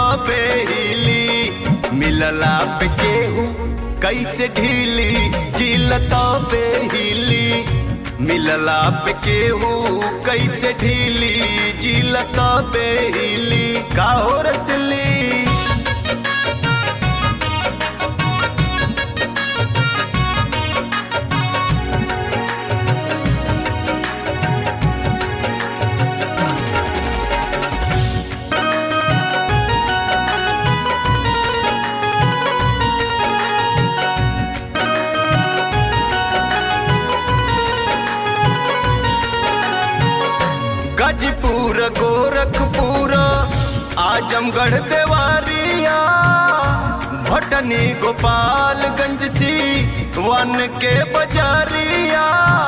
बेहिली मिलला पे केहू कैसे ढीली जिलत बेहिली मिलला पे केहू कैसे ढीली जिलत बेहिली काहो रसली गजपुर गोरखपुर आजमगढ़ देवारिया भटनी गोपालगंज सी वन के बजारिया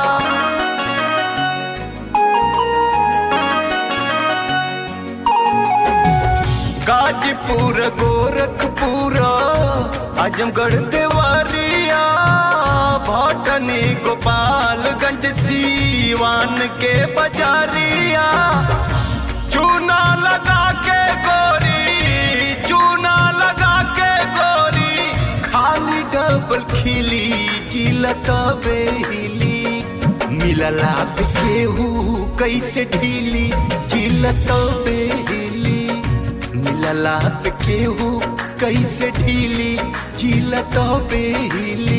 गाजीपुर गोरखपुर आजमगढ़ देवारिया भटनी गोपालगंज सीवान के बजारिया चूना लगा के गोरी चूना लगा के गोरी खाली डबल खिली जिलत बेहिली मिलला पे केहू कैसे ढीली जिलत बेहिली मिलला पे केहू कैसे ढीली जिलत बेहिली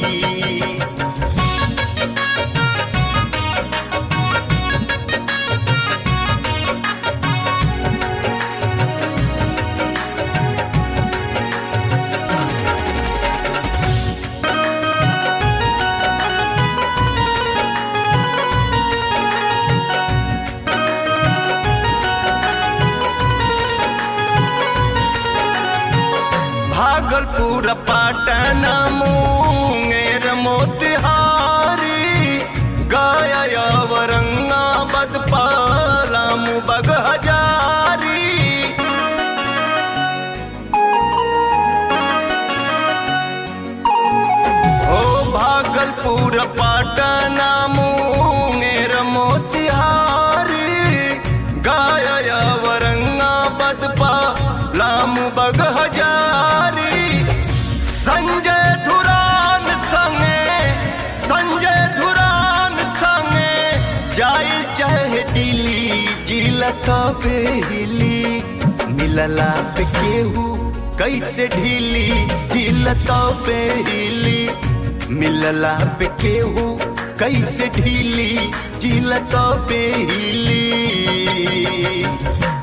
भागलपुर पाटन मुंगेर मोतिहारी गया औरंगाबाद पालाम बग हजारी ओ भागलपुर पाटन मुंगेर मोतिहारी गया औरंगाबाद पालाम बग हजारी संजय धुरान संगे संजय धुरान संगे जाई चाहे दिल्ली जिलत बेहिली मिलला पे केहू कैसे ढीली जिलत बेहिली मिलला पे केहू कैसे ढीली जिलत बेहिली